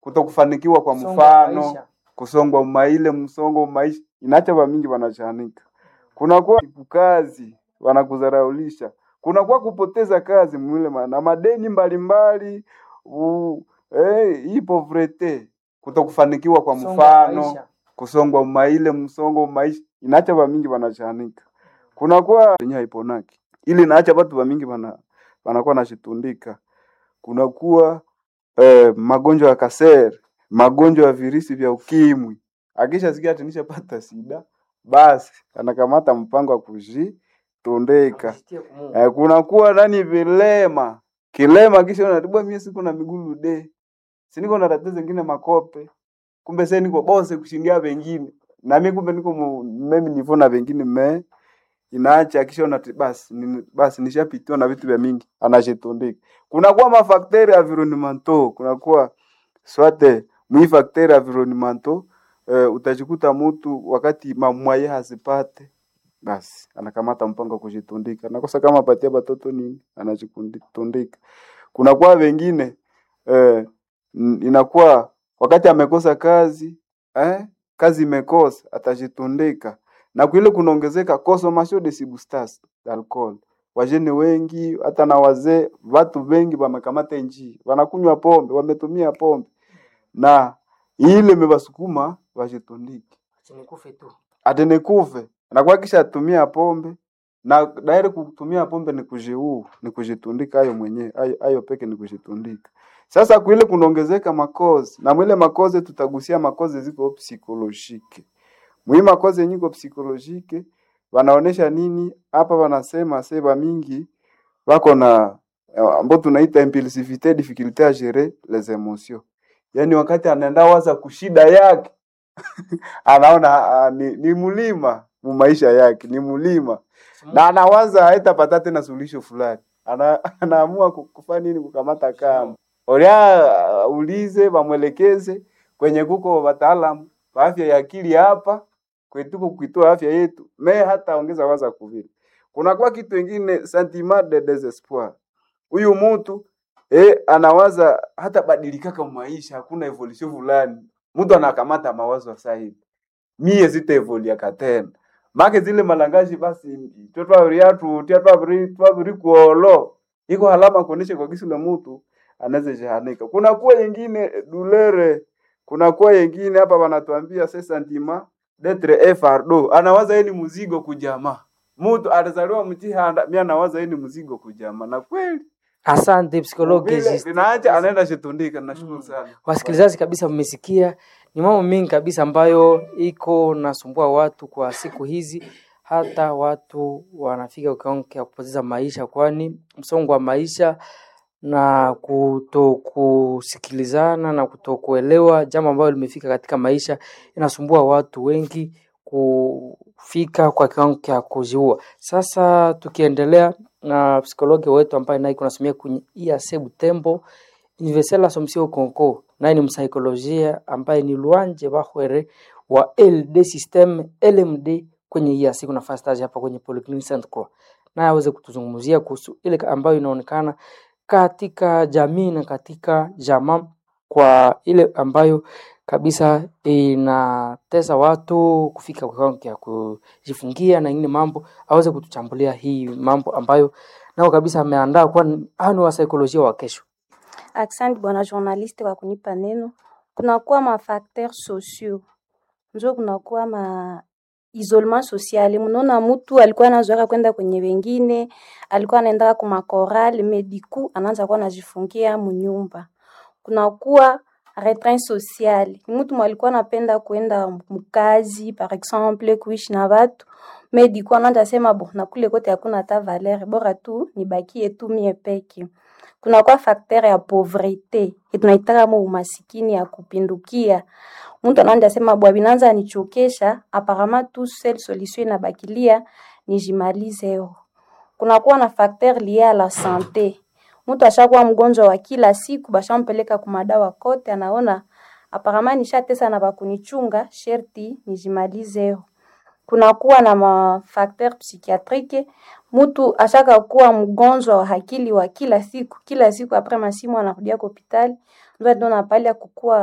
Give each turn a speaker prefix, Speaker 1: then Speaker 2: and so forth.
Speaker 1: kutokufanikiwa kwa
Speaker 2: Msongo wa
Speaker 1: mfano
Speaker 2: maisha.
Speaker 1: kusongwa maile msongo wa maisha inacha vamingi wanachanika kunakuwa kazi wanakudharaulisha kunakuwa kupoteza kazi mwile ma- na madeni mbalimbali u- eh, hii povrete kutokufanikiwa kwa
Speaker 2: Msongo wa
Speaker 1: mfano
Speaker 2: maisha.
Speaker 1: kusongwa maile msongo wa maisha inacha vamingi wanachanika kunakuwa yenye haiponaki ili naacha watu vamingi wana wanakuwa nashitundika kunakuwa eh, magonjwa ya kasere magonjwa ya virusi vya ukimwi akishasikia ati nishapata sida basi anakamata mpango wa kujitundika
Speaker 2: Kujitia kumungu.
Speaker 1: eh, kunakuwa nani vilema kilema kisha unatibwa mie siku na migulu de siniko na tatizo zingine makope kumbe sasa niko bose kushindia wengine na mimi kumbe niko mu- mimi nivo na wengine me inaacha kisha unati basi ni, basi nishapitiwa na vitu vya mingi anashitundika kunakuwa mafakteri environnementaux kunakuwa swate mwi fakteri environnementaux eh, utajikuta mtu wakati mamwaye hazipate basi anakamata mpango wa kujitundika nakosa kama apatia batoto nini anajitundika kunakuwa wengine eh, n- inakuwa wakati amekosa kazi eh, kazi imekosa atajitundika na kuile kunaongezeka consommation de substances alcohol wajene wengi hata na wazee watu wengi wamekamata njii wanakunywa pombe wametumia pombe na ile imewasukuma wajitundike
Speaker 2: Acha nikufe tu.
Speaker 1: atenekuve anakuwa kisha tumia pombe na dairi kutumia pombe ni kujiuu ni kujitundika hayo mwenyewe hayo, hayo peke ni kujitundika sasa kuile kunaongezeka makozi na mwile makozi tutagusia makozi ziko psikolojike mwi makozi yenye iko psikolojike wanaonesha nini hapa wanasema seba mingi wako na ambao tunaita impulsivite difficulté à gérer les émotions yaani wakati anaenda waza kushida yake anaona ah, ni, ni mlima mu maisha yake ni mlima na anawaza haitapata tena suluhisho fulani ana, anaamua ku- kufanya nini kukamata kama olia uh, ulize wamwelekeze kwenye kuko wataalamu wa afya ya akili hapa kwetuko kuitoa afya yetu me hata ongeza waza kuvile kunakuwa kitu ingine sentiment de desespoir huyu mtu eh, anawaza hata badilikaka maisha hakuna evolution fulani mtu anakamata mawazo sasa hivi mie zitaevoliaka tena make zile malangaji basi twetwaviriatu tia twaviri twaviri kuolo iko halama kuonesha kwa kisi la mtu anaweza jahanika kuna kuwa yengine dulere kuna kuwa yengine hapa wanatuambia se sentiment d'etre un fardeau anawaza yeye ni mzigo kujamaa mtu atazaliwa mtihanda mimi anawaza yeye ni mzigo kujamaa na kweli
Speaker 2: Asante psikologi
Speaker 1: vile
Speaker 2: exist.
Speaker 1: linaacha anaenda shitundika nashukuru sana
Speaker 2: Wasikilizaji kabisa, mmesikia ni mambo mengi kabisa ambayo iko nasumbua watu kwa siku hizi, hata watu wanafika kiwango cha kupoteza maisha, kwani msongo wa maisha na kutokusikilizana na kutokuelewa jambo ambalo limefika katika maisha inasumbua watu wengi kufika kwa kiwango cha kujiua. Sasa tukiendelea na psikologi wetu ambaye naye kunasomia kwenye IAC Butembo Universel Assumption Conco, naye ni msaikolojia ambaye ni Luanje Bahwere wa LD System LMD kwenye IAC, kuna fanya stage hapa kwenye Polyclinic Saint Croix, naye aweze kutuzungumzia kuhusu ile ambayo inaonekana katika jamii na katika jamaa kwa ile ambayo kabisa inatesa watu kufika kwa kiwango cha kujifungia na ingine mambo, aweze kutuchambulia hii mambo ambayo nao kabisa ameandaa, kwani hao ni wasaikolojia wa kesho.
Speaker 3: Asante bwana journaliste kwa kunipa neno. Kunakuwa mafacteur sociaux, njo kunakuwa ma isolement social. Mnaona mtu alikuwa anazoea kwenda kwenye wengine, alikuwa anaenda kwa makorali mediku, anaanza kuwa anajifungia munyumba. Kunakuwa retrait social, mtu mwalikuwa anapenda kwenda mkazi par exemple, kuishi na watu mediku, anaanza sema bo, na kule kote hakuna hata valeur, bora tu nibakie tu mie peke kunakuwa facteur ya pauvrete tunaitaka mo umasikini ya kupindukia. Mtu anaanza sema bwa binanza nichokesha, apparemment tu seule solution inabakilia nijimalize yo. Kunakuwa na facteur lié à la santé. Mtu ashakuwa mgonjwa wa kila siku, bashampeleka kumadawa kote, anaona apparemment nishatesa na bakunichunga, sherti nijimalize yo kunakuwa na mafakteur psychiatrique. Mtu ashaka kuwa mgonjwa wa akili wa kila siku kila siku, apres masimu anarudia kwa hospitali, ndio ndio napali ya kukua